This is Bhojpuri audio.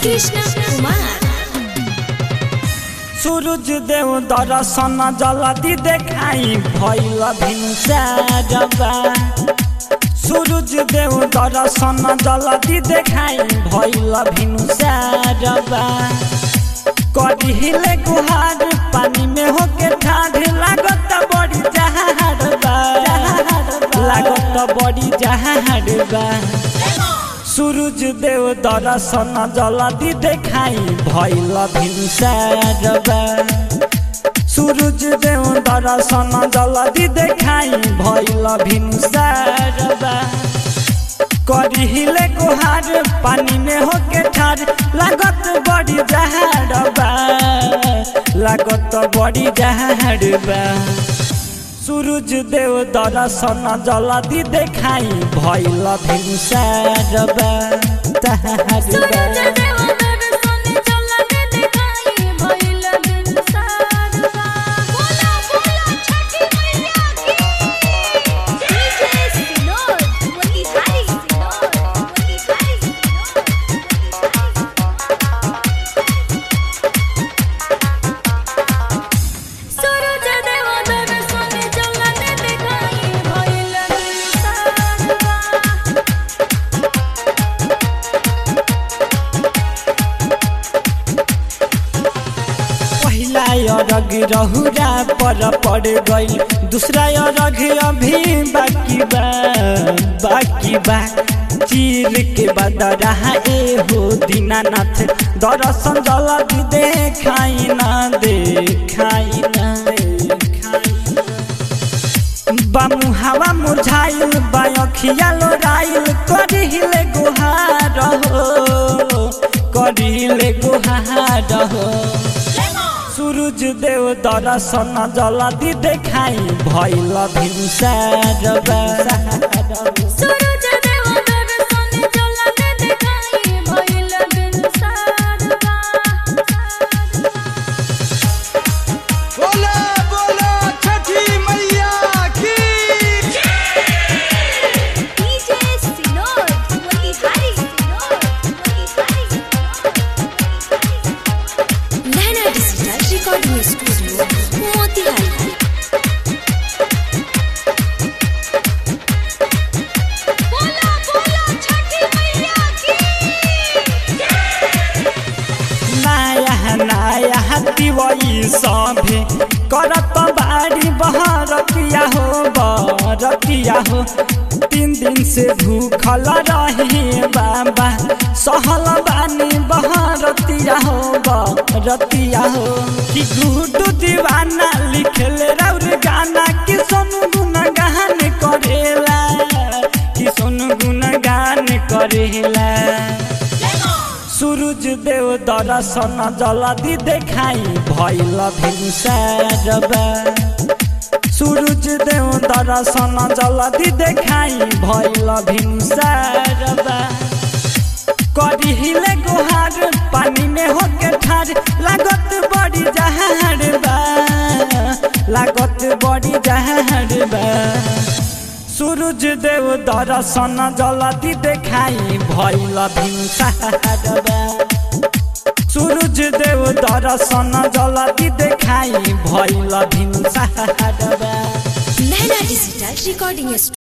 कृष्ण कुमार सूरज देव दर्शन जल्दी देखाई भैल भिनसारबा सूरज देव दर्शन जल्दी देखाई भैल भिनसारबा करिले गुहार पानी में होके ठाढ़ लागत बड़ी जहाड़बा लागत बड़ी जहाड़बा सूरज देव दर्शन जल्दी देखाई भैल भिनसारबा सूरज देव दर्शन जल्दी देखाई भैल भिनसारबा करिले गुहार पानी में होके ठार लागत बड़ी जहाड़बा लागत बड़ी जहाड़बा सूरज देव दर्शन जल्दी देखाई भैल भिनसारबा सूरज तहारबा देव दर्शन जल्दी देखाई भइल बिनसारबा बोला बोला छठी मैया की डीजे सिनोर वली हरी सिनोर वली हरी सूरज देव दर्शन जल्दी देखाई भइल बिनसारबा पहिला अरग रहुरा पर पड़ गई दूसरा अरग अभी बाकी बा बाकी बा चीर के बाद रहा ए हो दीनानाथ दर्शन जल्दी देखाई ना देखाई ना देखाई बामु हवा मुरझाइल बायखिया लोराइल करिले गुहार हो करिले गुहार हो सूरज देव दर्शन जल्दी देखाई भैल भिनसारबा सूरज देव दर्शन जल्दी देखाई भइल बिनसारबा बोला बोला छठी मैया की डीजे सिनोर वली हरी सिनोर वली हरी Naina digital recording studio Motihari बोला बोला छठी मैया की नया नया दिवई सभे करत बाड़ी बहरतिया हो बरतिया हो तीन दिन से भूखल रही बाबा सहल बानी बहरतिया हो बरतिया हो कि गुडू दीवाना लिखल रौर गाना कि सोनू गुनगान करेला कि सोनू गुनगान करेला सूरज देव दर्शन जल्दी देखाई भैल भिनसारबा सूरज देव दर्शन जल्दी देखाई भैल भिनसारबा करिले गुहार पानी में होके ठार लागत बड़ी जहाड़बा लागत बड़ी जहाड़बा सूरज देव दर्शन जल्दी देखाई भैल भिनसारबा सूरज देव दर्शन जल्दी देखाई भैल भिनसारबा नैना डिजिटल रिकॉर्डिंग